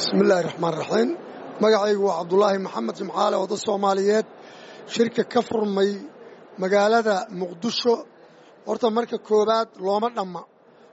bismillaahi raxmaan raxiim magacaygu waa cabdulaahi maxamed jimcaale wada soomaaliyeed shirka ka furmay magaalada muqdisho horta marka koowaad looma dhamma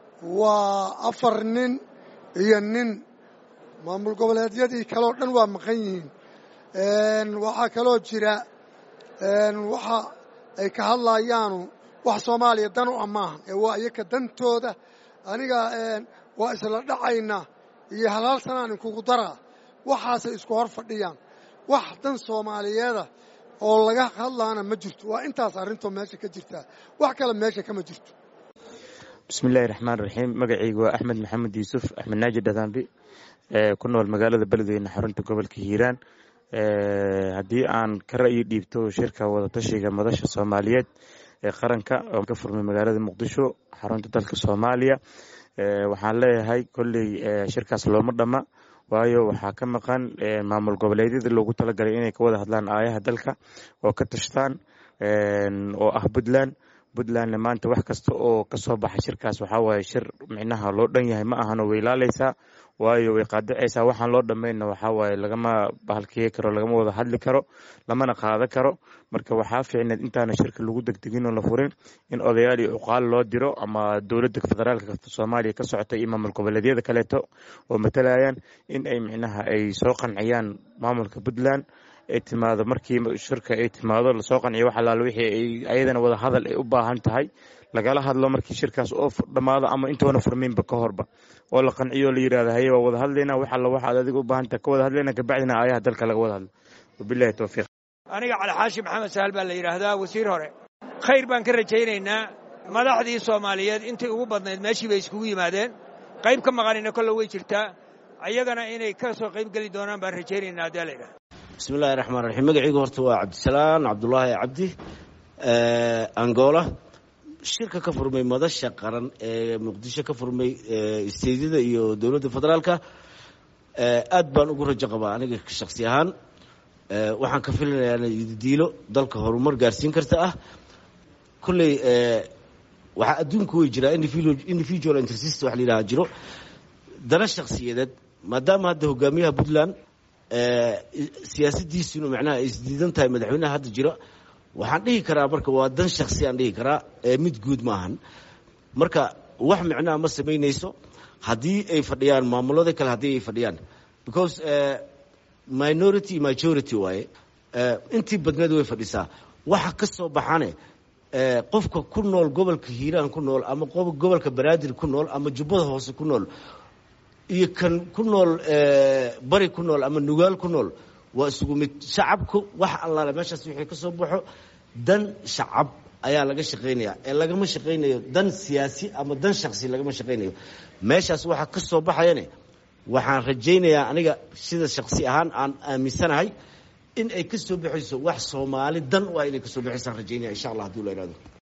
waa afar nin iyo nin maamul goboleedyadii kaleo dhan waa maqan yihiin waxaa kaloo jira waxa ay ka hadlayaanu wax soomaaliya dan u amaahan ee waa iyaka dantooda aniga waa isla dhacaynaa iyo halaal sanaan inkugu daraa waxaasay isku hor fadhiyaan wax dan soomaaliyeeda oo laga hadlaana ma jirto waa intaas arrintoo meesha ka jirtaa wax kale meesha kama jirto bismillahi raxmaan raxiim magacaygu waa axmed maxamed yuusuf axmed naaji dhadaambi ku nool magaalada beledweyne xarunta gobolka hiiraan haddii aan ka ra'yi dhiibto shirka wadatashiga madasha soomaaliyeed ee qaranka oo ka furmay magaalada muqdisho xarunta dalka soomaaliya waxaan leeyahay kolley shirkaas looma dhamma waayo waxaa ka maqan maamul goboleedyada loogu talagalay inay ka wada hadlaan aayaha dalka oo ka tashtaan oo ah puntland puntlandna maanta wax kasta oo kasoo baxa shirkaas waxaa waaye shir micnaha loo dhan yahay ma ahano way ilaaleysaa waayo way qaadacaysaa waxaan loo dhammayna waxaa waaye lagama bahalkiye karo lagama wada hadli karo lamana qaada karo marka waxaa fiicneed intaana shirka lagu degdegin oo la furin in odayaal iyo cuqaal loo diro ama dowladda federaalka soomaaliya ka socota iyo maamul goboleedyada kaleeto oo matalayaan in ay micnaha ay soo qanciyaan maamulka puntland ay timaado markii shirka ay timaado lasoo qanciyo wax alaala wixii ayadana wada hadal ay u baahan tahay lagala hadlo markii shirkaas oo dhammaado ama intoona furminba ka horba oo la qanciyo la yidhahdo haye waa wada hadlayna wax alla waxaad adiga u baahantaha ka wada hadlayna kabacdina aayaha dalka laga wada hadlo wabilahi towfiiq aniga calixaashi maxamed sahal baa la yidhaahdaa wasiir hore khayr baan ka rajaynaynaa madaxdii soomaaliyeed intii ugu badnayd meeshii bay iskugu yimaadeen qayb ka maqanina kolle way jirtaa ayagana inay ka soo qayb geli doonaan baan rajaynaynaa haddii la yidhaha bismillahi raxmaan raxiim magacaygu horta waa cabdisalaan cabdulaahi cabdi angola shirka ka furmay madasha qaran ee muqdisho ka furmay isteedyada iyo dowladda federaalka aad baan ugu rajo qabaa aniga shaksi ahaan waxaan ka filinayaa diilo dalka horumar gaarsiin karta ah kolley waxaa adduunku way jiraa individual intersist wax la yidhaha jiro dana shaksiyadeed maadaama hadda hogaamiyaha puntland siyaasadiisuna macnaha ay isdiidan tahay madaxweynaha hadda jiro waxaan dhihi karaa marka waa dan shaksi aan dhihi karaa mid guud ma ahan marka wax micnaha ma samaynayso haddii ay fadhiyaan maamulada kale haddii ay fadhiyaan because minority majority waaye intii badneed way fadhisaa waxa ka soo baxane qofka ku nool gobolka hiiraan ku nool ama gobolka banaadir ku nool ama jubbada hoose ku nool iyo kan ku nool bari ku nool ama nugaal ku nool waa isugu mid shacabku wax allaale meeshaas wixii ka soo baxo dan shacab ayaa laga shaqaynaya ee lagama shaqaynayo dan siyaasi ama dan shaksi lagama shaqaynayo meeshaas waxaa ka soo baxayane waxaan rajaynayaa aniga sida shaksi ahaan aan aaminsanahay in ay ka soo baxayso wax soomaali dan waa inay ka soo baxaysaan rajaynaya insha allah hadii la ihahdo